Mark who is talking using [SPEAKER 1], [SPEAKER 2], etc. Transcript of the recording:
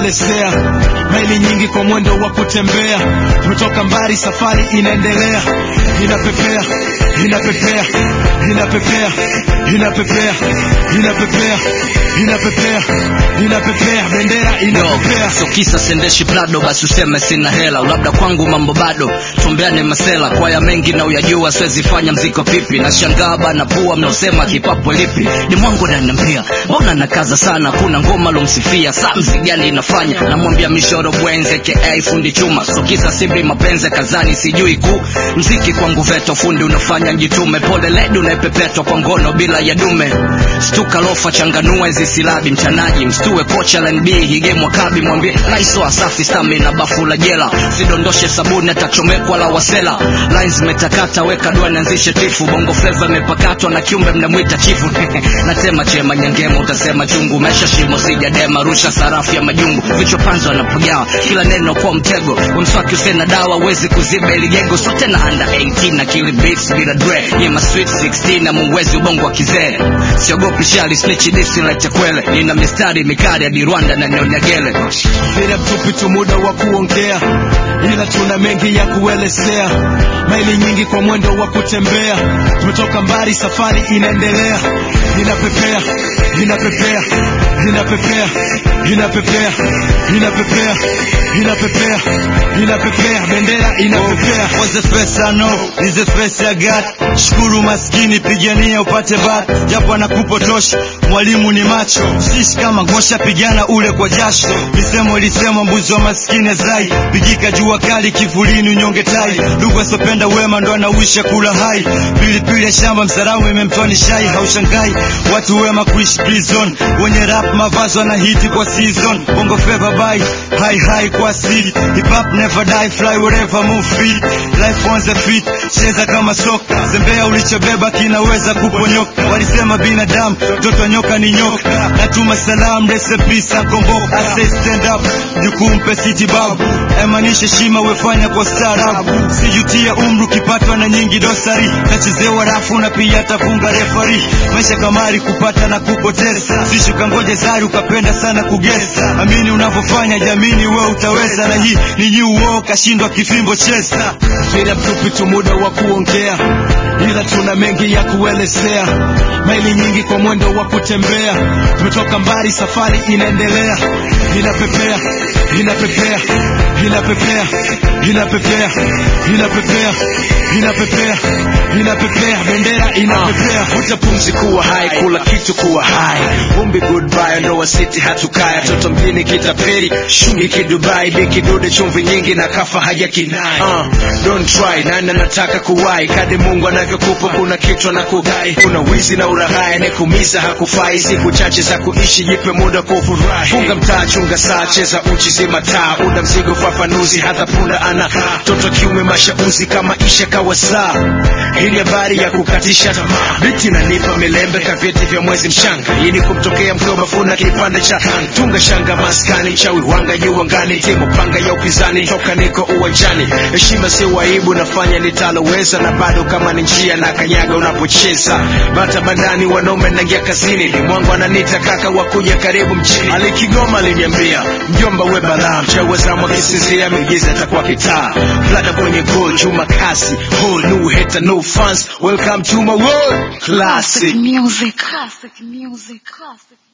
[SPEAKER 1] kuelezea maili nyingi kwa mwendo wa kutembea tumetoka mbali safari inaendelea inapepea inapepea inapepea inapepea inapepea inapepea inapepea bendera inapepea
[SPEAKER 2] so kisa sendeshi plado basi useme sina hela labda kwangu mambo bado tumbeane masela kwaya mengi na uyajua siwezi fanya mziko pipi na shangaa bana pua mnaosema kipapo lipi ni mwangu ananiambia mbona nakaza sana kuna ngoma lomsifia saa mzigani inafanya namwambia mishoro bwenze ka fundi chuma so kisa sibi mapenzi kazani sijui ku mziki kwangu veto fundi unafanya njitume pole ledi unaepepetwa kwa ngono bila ya dume stuka lofa changanua hizi silabi mchanaji mstue kocha la nb higemwa kabi mwambie laiso asafi stami na bafu la jela sidondoshe sabuni atachomekwa la wasela lines zimetakata weka dua nianzishe tifu bongo fleva imepakatwa na kiumbe mnamwita chifu natema chema nyangema utasema chungu mesha shimo sijadema rusha sarafu ya majungu vichwa panzo anapagawa kila neno kwa mtego umswaki usena dawa uwezi kuziba ili jengo so tena under 18 na kili beats bila dre nyema sweet 16 na muwezi ubongo wa kizee siogopi shali snitch disi lete kwele nina mistari mikali hadi Rwanda na Nyonyagele
[SPEAKER 1] bila mtupi tu muda wa kuongea ila tuna mengi ya kuelezea maili nyingi kwa mwendo wa kutembea tumetoka mbali safari inaendelea inapepea inapepea inapepea inapepea inapepea inapepea inapepea bendera inapepea
[SPEAKER 3] Was the first I know, is the first I got. Shukuru maskini, pigania upate bat, japo anakupotosha mwalimu ni macho. Sisi kama ngosha, pigana ule kwa jasho. Misemo ilisema mbuzi wa maskini zai, pigika jua kali, kivulini unyonge tai. Ndugu asopenda wema ndo anauisha kula hai. Pilipili ya shamba msaramu imemtoa ni shai, haushangai watu wema kuishi prison. Wenye rap mavazi wanahiti kwa season, bongo flava bye high high kwa asili. Hip hop never die, fly wherever move free. Life on the feet, cheza kama soka. Zembea ulichobeba kinaweza kuponyoka. Walisema binadamu mtoto nyoka ni nyoka. Natuma salam recipe sakombo. I say stand up, jukumpe city babu. Emanisha shima wefanya kwa staarabu. Sijutia umru kipatwa na nyingi dosari. Tachezewa rafu na pia tafunga refari. Maisha kamari kupata na kupoteza. Sishuka ngoje zari ukapenda sana kugesa. Amini unavyofanya jamini we utaweza na hii ni new war kashindwa kifimbo cheza.
[SPEAKER 1] bila mtupi tu muda wa kuongea ila tuna mengi ya kuelezea maili nyingi kwa mwendo wa kutembea tumetoka mbali safari inaendelea inapepea inapepea inapepea inapepea inapepea inapepea inapepea bendera inapepea
[SPEAKER 2] vuta pumzi kuwa hai kula kitu kuwa hai vumbi goodbye ndoa city hatukaya toto mjini kitapeli shungi kidubai bikidude chumvi nyingi na kafa haja kinai uh, don't try nani anataka kuwai kadi mungu anavyokupa kuna kichwa na kugai kuna wizi na uraghai nekumiza hakufai siku chache za kuishi jipe muda kufurahi funga mtaa chunga saa cheza uchi zima taa una mzigo fafanuzi hata punda ana toto kiume mashauzi kama isha kawa saa hii ni habari ya kukatisha tamaa biti nanipa milembe kavyeti vya mwezi mchanga hii ni kumtokea mkiwa mafuna kipande cha tunga shanga maskani mchawi wanga juu angani timu panga ya upinzani toka niko uwanjani heshima si waibu nafanya nitaloweza na bado kama ni njia na kanyaga unapocheza bata bandani wanaume nangia kazini limwangu ananita kaka wakuja karibu mchini alikigoma aliniambia mjomba we balaa mchawi wazamu akisinzia miujiza atakuwa kitaa flada kwenye gol chuma kasi whole new hater no fans welcome to my world classic
[SPEAKER 4] music. Classic music. Classic.